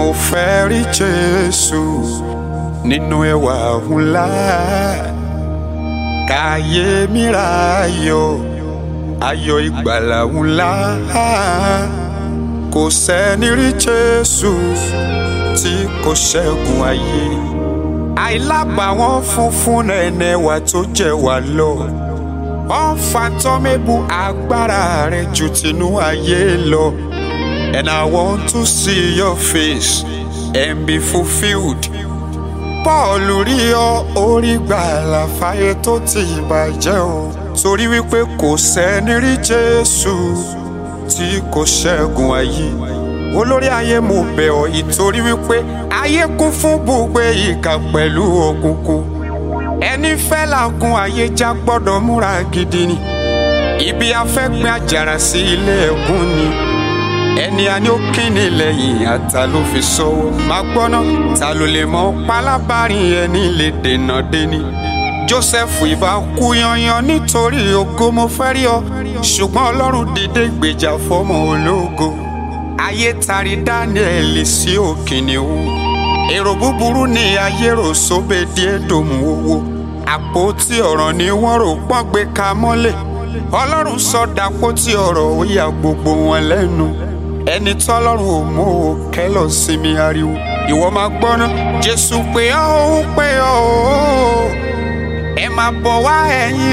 fẹ́ rí Jésù nínú ẹwà ńlá káyé mi ra ayọ̀ ayọ̀ ìgbàlà ńlá kò sẹ́ni rí Jésù tí kò ṣẹ́gun ayé àìlábàwọ́n funfun nẹ̀nẹ̀ wà tó jẹ́ wà lọ wọ́n fa tọ́mẹ́bù agbára rẹ̀ ju tinú ayé lọ and I want to see your face and be fulfilled. Paul rí ọ orí gbàlà fáyé tó ti bàjẹ́ o torí wípé kò sẹ́ni rí Jésù tí kò ṣẹ́gun ayé olórí ayé mo bẹ̀ ọ́ ìtorí wípé ayé kún fún gbogbo ìkà pẹ̀lú òkùnkùn ẹni fẹ́ làágùn ayé já gbọ́dọ̀ múra gidi ni ibi afẹ́gbẹ́ àjàrà sí ilé ẹ̀gún ni ẹni a ní ó kíni lẹ́yìn ata ló fi sọ́wọ́ máa gbọ́ná ta ló lè mọ pálábárin ẹni lè dènà deni Joseph ìbá kú yanyan nítorí ògo mo fẹ́ rí ọ ṣùgbọ́n Ọlọ́run dìde gbèjà fọ́mọ ológo ayé tari Daniel sí òkìnnìún èrò búburú ni ayé rò sóbè díẹ̀ dòmù owó àpótí ọ̀rọ̀ ni wọ́n rò pọ́n gbé ka mọ́lẹ̀ Ọlọ́run sọ dàpótí ọ̀rọ̀ ó ya gbogbo wọn lẹ́nu ẹni tọ́lọ́run ò mú o kẹ́lọ̀ sí mi ariwo ìwọ máa gbọ́ná Jésù pé ọ́ ó pé ọ́ ó ẹ máa bọ̀ wá ẹ̀yin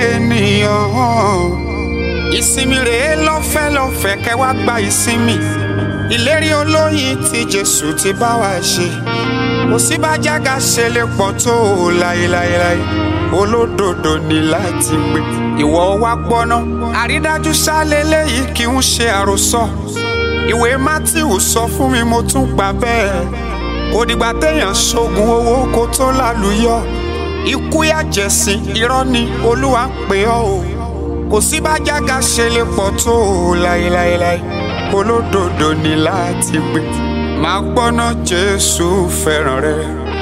ènìyàn ìsinmi rèé lọ́fẹ́ lọ́fẹ́ kẹ́ wá gba ìsinmi ìlérí olóyin tí Jésù ti bá wa ṣe kò sí bá jága ṣe lè pọ̀ tó o láéláéláé olódodo ní láti gbé ìwọ wá gbọ́ná àrídájú sálẹ̀ léyìí kì í ṣe àròsọ ìwé Mátíù sọ fún mi mo tún gbà bẹ́ẹ̀ kò dìgbà téèyàn ṣoògùn owó kó tó lálùyọ ikú yàjẹ̀sìn irọ́ ni Olúwa ń pè ọ́ o kò sí bá jága ṣe lè pọ̀ tó o láéláéláé olódodo ní láti gbé máa gbọ́ná Jésù fẹ́ràn rẹ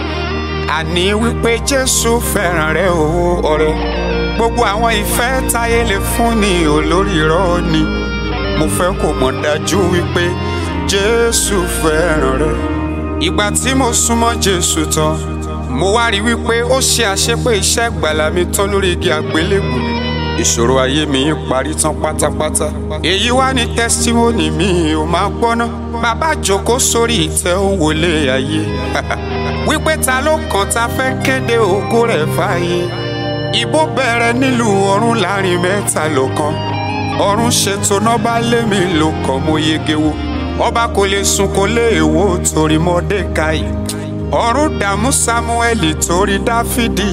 àní wípé Jésù fẹ́ràn rẹ o ọ̀rẹ́ gbogbo àwọn ìfẹ́ táyé lè fún ni olórí irọ́ ni mo fẹ́ kó mọ̀ dájú wípé Jésù fẹ́ràn rẹ ìgbà tí mo súnmọ́ Jésù tán mo wá rí wípé ó ṣe àṣepé iṣẹ́ ìgbàlà mi tán lórí igi àgbélébùú ìṣòro ayé mi parí tán pátápátá èyí wá ní tẹ́sítímọ́nì mi ò máa gbọ́ná bàbá jókòó sórí ìtẹ́ ó wọlé ayé wípé ta ló kàn ta fẹ́ kéde ògo rẹ̀ fáyé ìbò bẹ̀rẹ̀ nílùú ọ̀run láàrin mẹ́ta lọ́kàn ọ̀run ṣètò nọ́ba lémi ló kàn mo yege wo ọba kò lè sùn kò lè wò torí Mọ́dékáì ọ̀run dààmú Sámúẹ́lì torí Dáfídì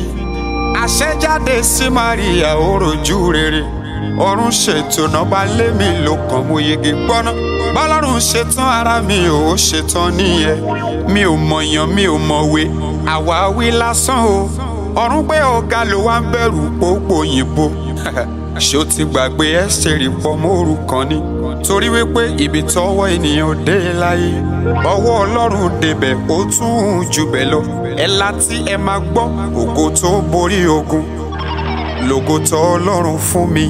àṣẹjáde sí Maria ó rojú rere ọ̀run ṣètò nọ́ba lémi ló kàn mo yege gbọ́ná bọ́lọ́run ṣetán ara mi ò ṣetán nìyẹn mi ò mọ̀yàn mi ò mọ̀wé àwáwí lásán o ọ̀run pé ọ̀gá ló wá ń bẹ̀rù pópó òyìnbó ṣé o ti gbàgbé ẹ́sítẹ́rì pọ̀ mọ́rù kan ni torí wípé ibi tọ́wọ́ ènìyàn dé láyé ọwọ́ ọlọ́run débẹ̀ ó tún jù bẹ́ẹ̀ lọ ẹ láti ẹ máa gbọ́ ògo tó borí ogun lògo tó ọlọ́run fún mi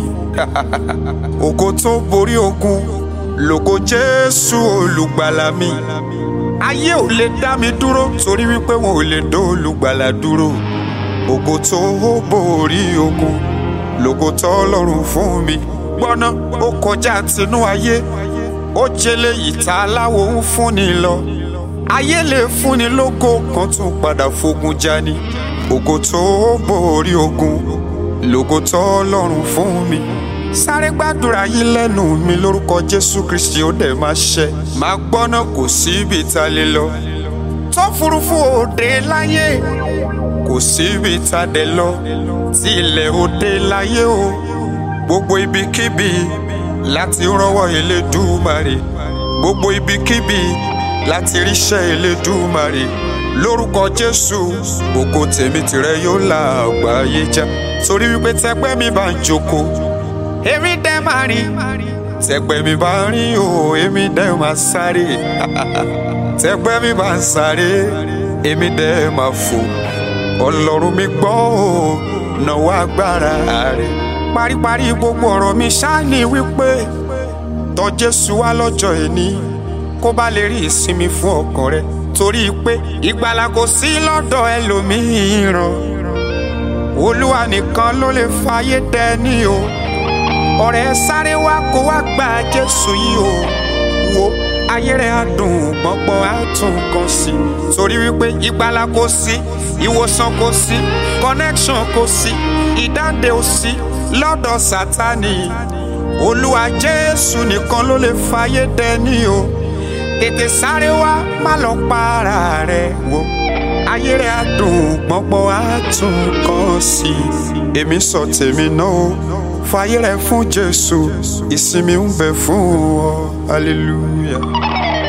ògo tó borí ogun lògo jésù olùgbàlà mi ayé ò lè dá mi dúró torí wípé wọn ò lè dó olùgbàlà dúró ògo tó borí ogun lògo tó ọlọ́run fún mi gbọ́ná ó kọjá tinú ayé ó jẹlé ìta aláwo ń fúnni lọ ayé lè fúnni lógo kan tún padà fogun jani ògo tó borí ogun lògo tó ọlọ́run fún mi sáré gbàdúrà yín lẹ́nu mi lórúkọ jésù kristi ó dẹ̀ máa ṣẹ máa gbọ́ná kò síbi tá a lè lọ tó furuufú òde láyé kò síbi tá a dẹ̀ lọ tí ilẹ̀ òde láyé o gbogbo ibikíbi láti rọ́wọ́ Elédùmarè gbogbo ibikíbi láti ríṣẹ́ Elédùmarè lórúkọ Jésù ògo tèmi tìrẹ yóò la àgbáyé já torí wípé tẹgbẹ́ mi bá ń jókòó èmi dẹ́ máa rìn tẹgbẹ́ mi bá ń rìn o èmi dẹ́ máa sáré tẹgbẹ́ mi bá ń sáré èmi dẹ́ máa fò ọlọ́run mi gbọ́ o náwó agbára rẹ̀ paríparí gbogbo ọ̀rọ̀ mi ṣáàní wípé tọ̀ Jésù wá lọ́jọ́ ẹni kó bá lè rí ìsinmi fún ọkàn rẹ torí pé ìgbàlà kò sí lọ́dọ̀ ẹlòmíràn olúwa nìkan ló lè fàyè dẹni o ọ̀rẹ́ sáré wá kó wá gba jésù yìí o wo ayé rẹ̀ á dùn gbọ́ngbọ́n á tún kan sí torí wípé ìgbàlà kò sí ìwòsàn kò sí connection kò sí ìdáǹdè ò sí lọ́dọ̀ sátánì olúwa jésù nìkan ló lè fàyè dẹni o tètè sáré wá má lọ para rẹ̀ wò ayé rẹ̀ á dùn gbọ́ngbọ́n á tún kan sí èmi sọ tèmi náà o fàyè rẹ̀ fún jésù ìsinmi ń bẹ fún ọ hallelujah.